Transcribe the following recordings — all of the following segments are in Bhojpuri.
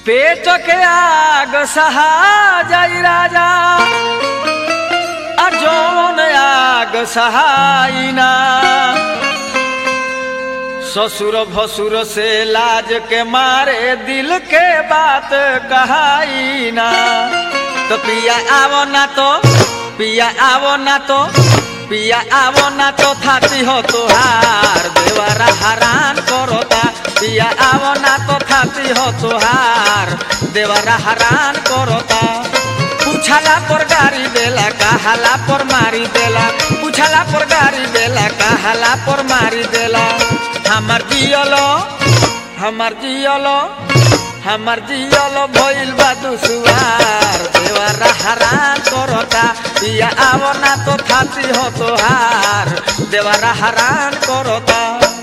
पेट के आग सहा जाई राजा आ जौन आग सहाइना ससुर भसुर से लाज के मारे दिल के बात कहाइना तो पिया आवो ना तो पिया आवो ना तो पिया आवो ना तो थाती हो तुहार देवरा हरान करोता पिया आवो ना तो थाती हो तुहार देवरा हरान करोता पूछला पर गाड़ी देला कहाला पर मारी देला पूछला पर गाड़ी देला कहाला पर मारी देला हमर जियलो हमर जियलो हमर जियलो भइल बा दुसुआर देवरा हरान करता पिया आवो ना तो थाती हो तोहार देवरा हरान करता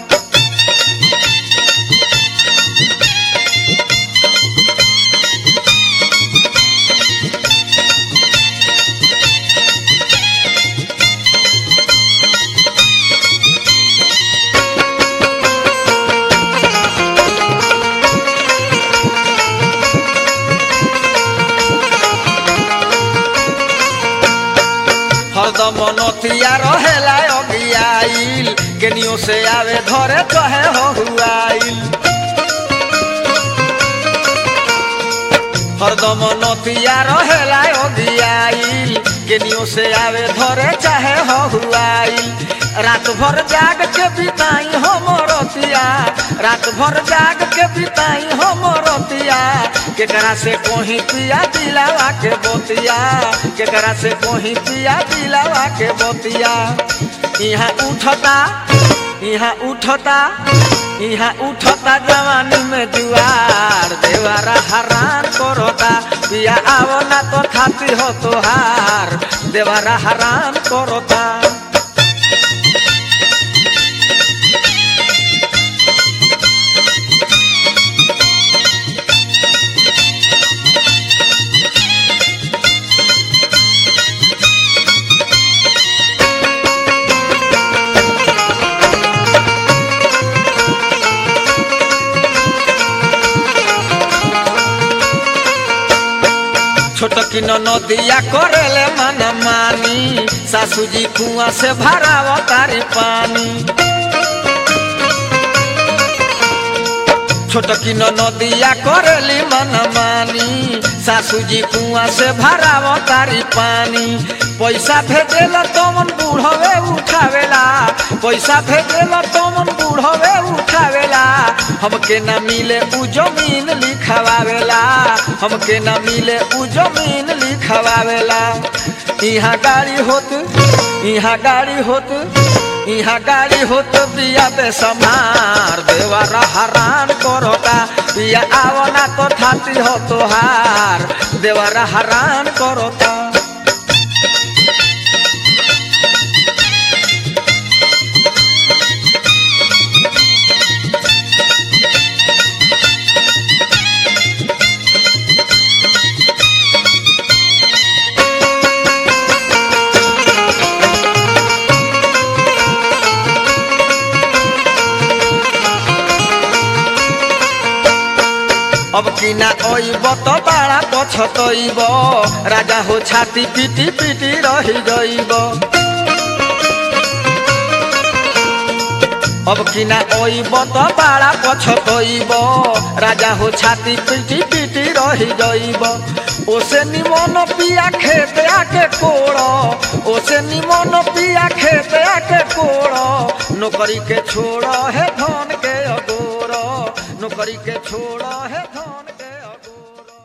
हरदम नतिया रहेला अगियाइल केनियो से आवे धरे कहे हो हुआइल हरदम नतिया रहेला अगियाइल केनियो से आवे धरे चाहे हो हुआइल रात भर जाग के बिताई हो मोरतिया रात भर जाग के बिताई हो मोरतिया केकरा से कोही पिया दिलावा के बोतिया केकरा से कोही पिया दिलावा के बोतिया यहाँ उठता यहाँ उठता यहाँ उठता जवानी में जुआर देवारा हरान करता पिया आवो ना तो थाती हो तोहार देवारा हरान करता छोटकी नदिया करेले मन मानी सासू जी कुआ से भराव तारी पानी छोटकी नदिया करेली मन मानी सासू जी कुआ से भराव तारी पानी पैसा भेजेल तमन बूढ़वे उठावेला पैसा भेजेल तमन बूढ़वे उठावेला हमके न मिले उ जमीन लिखवावेला हमके न मिले उ जमीन लिखवावेला यहाँ गाड़ी होत यहाँ गाड़ी होत यहाँ गाड़ी होत बिया पे समार देवारा हरान करता बिया आवना तो थाती हो तोहार देवारा हरान करता अब किना ओइब तो बाड़ा पछतइब राजा हो छाती पिटी पिटी रही गइब अब किना ओइब तो बाड़ा पछतइब राजा हो छाती पिटी पिटी रही गइब ओसे निमन पिया खेत आके कोड़ ओसे निमन पिया खेत आके कोड़ नौकरी के छोड़ है धन के अगोर नौकरी के छोड़ है धन